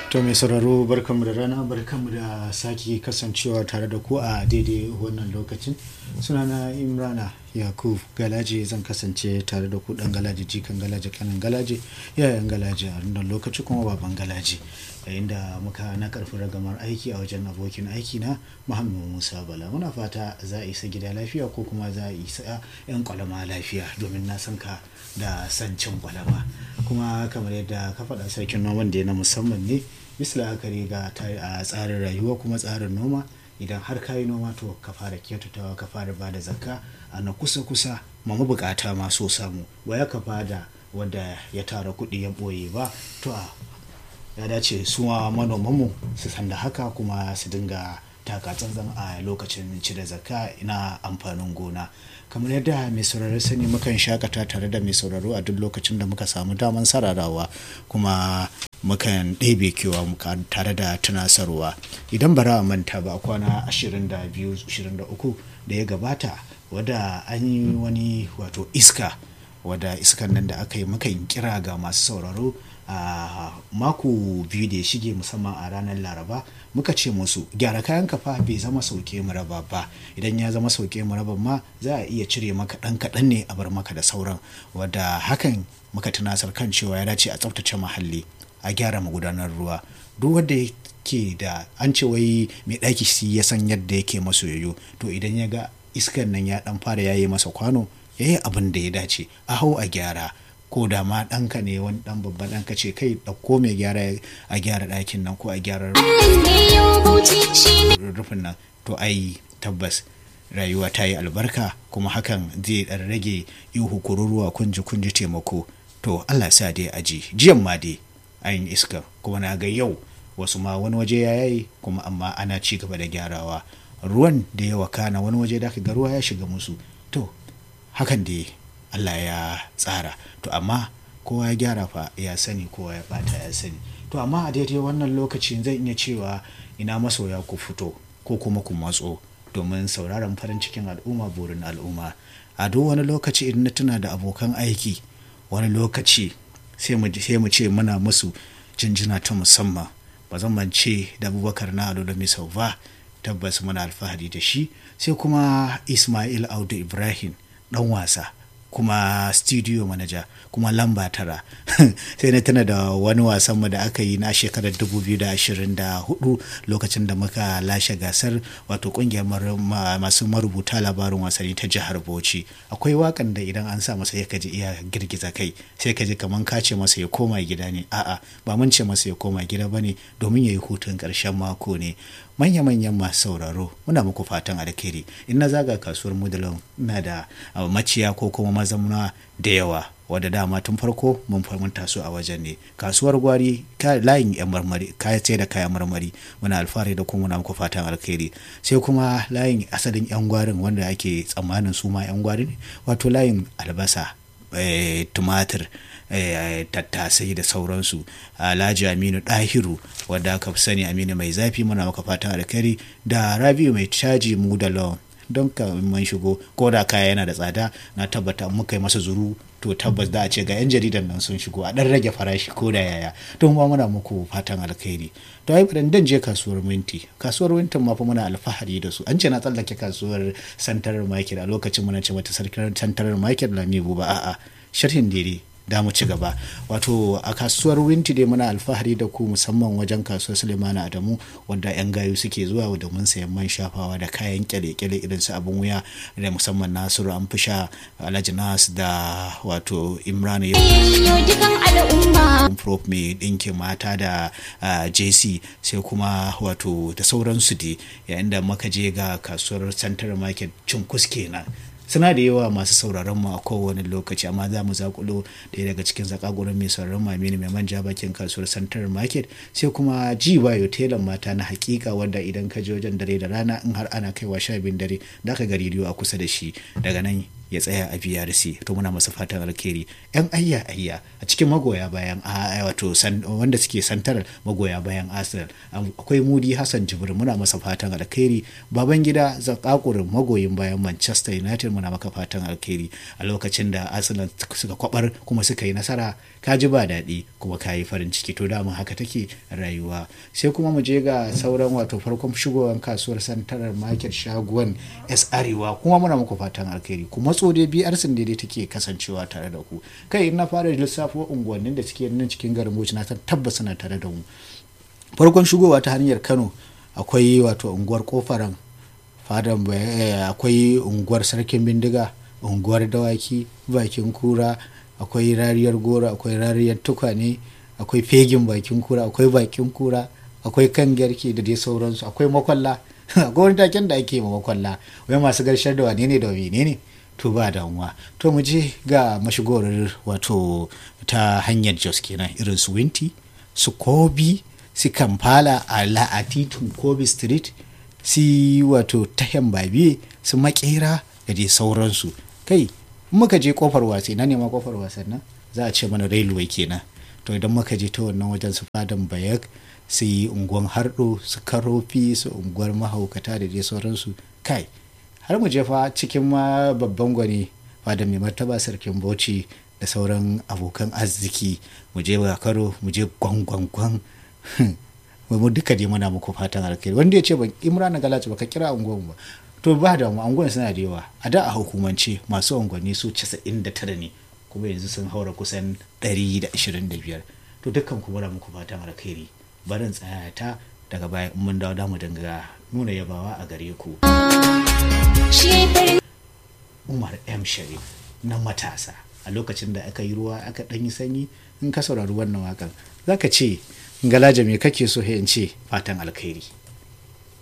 To mai sauraro barkanmu da rana barkanmu da sake kasancewa tare da ku a daidai wannan lokacin. Sunana Imrana Yakub Galaje zan kasance tare da ku dan Galaje jikan Galaje kanin Galaje yayan Galaje a wannan lokaci kuma baban Galaje. Yayin da muka na karfi ragamar aiki a wajen abokin aiki na Muhammad Musa Bala. Muna fata za a isa gida lafiya ko kuma za a isa 'yan kwalama lafiya domin na san ka da san cin kwalama. Kuma kamar yadda ka faɗa sarkin noman da na musamman ne bisa la'akari ga a tsarin rayuwa kuma tsarin noma idan har ka yi noma to ka fara kyautatawa ka fara ba da zakka a na kusa kusa ma mabukata ma so samu waya ka bada wanda ya tara kuɗi ya ɓoye ba to a ya dace su ma manomanmu su san da haka kuma su dinga taka tsantsan a lokacin cire zakka ina amfanin gona kamar yadda mai sauraro sani mukan shakata tare da mai sauraro a duk lokacin da muka samu daman sararawa kuma mukan ɗebe kewa muka tare da tunasarwa idan bara a manta ba kwana 22-23 da ya gabata wadda an yi wani wato iska wadda iskan nan da aka yi mukan kira ga masu sauraro a mako biyu da ya shige musamman a ranar laraba muka ce musu gyara kayan kafa bai zama sauke maraba ba idan ya zama sauke maraba ma za a iya cire maka ɗan kaɗan ne a bar maka da sauran wadda hakan muka tunasar kan cewa ya dace a tsaftace muhalli a gyara magudanar ruwa duk wanda yake da an ce wai mai ɗaki shi ya san yadda yake maso yoyo to idan ya ga iskan nan ya ɗan fara yayi masa kwano ya yi abin da ya dace a hau a gyara ko da ma ɗanka ne wani ɗan babban ɗanka ce kai ɗauko mai gyara a gyara ɗakin nan ko a gyara rufin nan to ai tabbas rayuwa ta yi albarka kuma hakan zai ɗan rage ihu kururuwa kunji kunji taimako to allah sa dai aji jiyan ma dai an iska kuma na ga yau wasu ma wani waje ya yayi kuma amma ana ci gaba da gyarawa ruwan da ya wakana wani waje da ga ruwa ya shiga musu to hakan dai Allah ya tsara to amma kowa ya gyara fa ya sani kowa ya bata ya sani to amma a daidai wannan lokacin zan iya cewa ina masoya ku fito ko kuma ku matso domin sauraron farin cikin al'umma burin al'umma a duk wani lokaci idan na tuna da abokan aiki wani lokaci sai mu ce muna musu jinjina ta musamman ba zan mance da abubakar na alo da misau ba tabbas muna alfahari da shi sai kuma ismail audu ibrahim dan wasa kuma studio manager kuma lamba tara sai na tana da wani wasanmu da aka yi na shekarar 2024 lokacin da muka lashe gasar wato kungiyar masu marubuta labarin wasanni ta jihar bauchi akwai wakan da idan an sa masa ya kaji iya girgiza kai sai kaji kaman ka ce masa ya koma gida ne a'a ba mun ce masa ya koma gida ba ne domin ya yi hutun ƙarshen mako ne manya-manyan masu sauraro muna muku fatan alkhairi in na zaga kasuwar mudalon ina da maciya ko kuma mazamuna da yawa wadda dama tun farko mun fahimta su a wajen ne kasuwar gwari layin yan marmari kaya sai da kayan marmari muna alfahari da kuma muna muku fatan alkhairi sai kuma layin asalin yan gwarin wanda ake tsammanin su ma yan gwari ne wato layin albasa tumatir tattasai da sauransu alhaji aminu ɗahiru wadda aka fi sani aminu mai zafi muna maka fatan alkhairi da rabiu mai caji mu da lawan don ka man shigo ko da kaya yana da tsada na tabbata muka yi masa zuru to tabbas da a ce ga 'yan jaridan nan sun shigo a dan rage farashi ko da yaya don ma muna muku fatan alkhairi to ai dan dan je kasuwar minti kasuwar wintin ma fa muna alfahari da su an ce na tsallake kasuwar santarar market a lokacin muna ce mata sarkar santarar market lamibu ba a'a sharhin dare da mu ci gaba wato a kasuwar winti dai muna alfahari da ku musamman wajen kasuwar sulemana adamu wanda yan gayu suke zuwa domin sayan man shafawa da kayan kyale-kyale irin su abin wuya da musamman nasiru an fisha alhaji nas da wato imran prof mai ɗinkin mata da jc sai kuma wato da sauransu dai yayin da muka je ga kasuwar central market cunkus kenan suna da yawa masu sauraron mu a kowane lokaci amma za mu zakulo ɗaya daga cikin zakagurin mai sauraron mu Aminu mai manja bakin kasuwar Central Market sai kuma ji bayo telan mata na hakika wanda idan ka je wajen dare da rana in har ana kaiwa sha biyun dare da ka ga rediyo a kusa da shi daga nan ya tsaya a BRC to muna masa fatan alkhairi yan ayya ayya a cikin magoya bayan a wato wanda suke santarar magoya bayan Arsenal akwai Mudi Hassan Jibrin muna masa fatan alkhairi baban gida zakakurin magoyin bayan Manchester United muna maka fatan alkhairi a lokacin da Arsenal suka kwabar kuma suka yi nasara ka ji ba daɗi kuma ka yi farin ciki to dama haka take rayuwa sai kuma mu je ga sauran wato farkon shigowar kasuwar santarar market shaguwan S Arewa kuma muna muku fatan alkhairi kuma matso dai biyar sun daidai take kasancewa tare da ku kai in na fara lissafo unguwannin da suke nan cikin garin Bauchi na tabbas suna tare da mu farkon shigowa ta hanyar Kano akwai wato unguwar kofaran fadan akwai unguwar sarkin bindiga unguwar dawaki bakin kura akwai rariyar goro akwai rariyar tukwane akwai fegin bakin kura akwai bakin kura akwai kan garke da dai sauransu akwai makwalla akwai wani taken da ake ma makwalla wai masu garshar da wane ne da wane ne to ba damuwa to mu je ga mashigorar wato ta hanyar jos kenan irin su winti su kobi su kamfala a la'atitun kobi street si wato tahen babiye su makera da dai sauransu kai muka je kofar wasa na nema kofar wasan nan za a ce mana railway kenan to idan muka je ta wannan wajen su fadan bayak su yi unguwan hardo su karofi su unguwar mahaukata da dai sauransu kai har mu je fa cikin ma babban gwani fada mai martaba sarkin bauchi da sauran abokan arziki mu je karo mu je gwangwangwan mu duka dai muna muku fatan alkhairi wanda ya ce ban imran galaci baka kira unguwan ba to ba da mu unguwan suna da yawa a da a hukumance masu unguwanni su 99 ne kuma yanzu sun haura kusan 125 to dukkan ku muna muku fatan alkhairi barin tsaya ta daga baya mun dawo da mu dinga nuna yabawa a gare ku Umar M Sharif na matasa a lokacin da aka yi ruwa aka ɗan yi sanyi in ka saurari wannan wakan zaka ce galaja me kake so in ce fatan alkhairi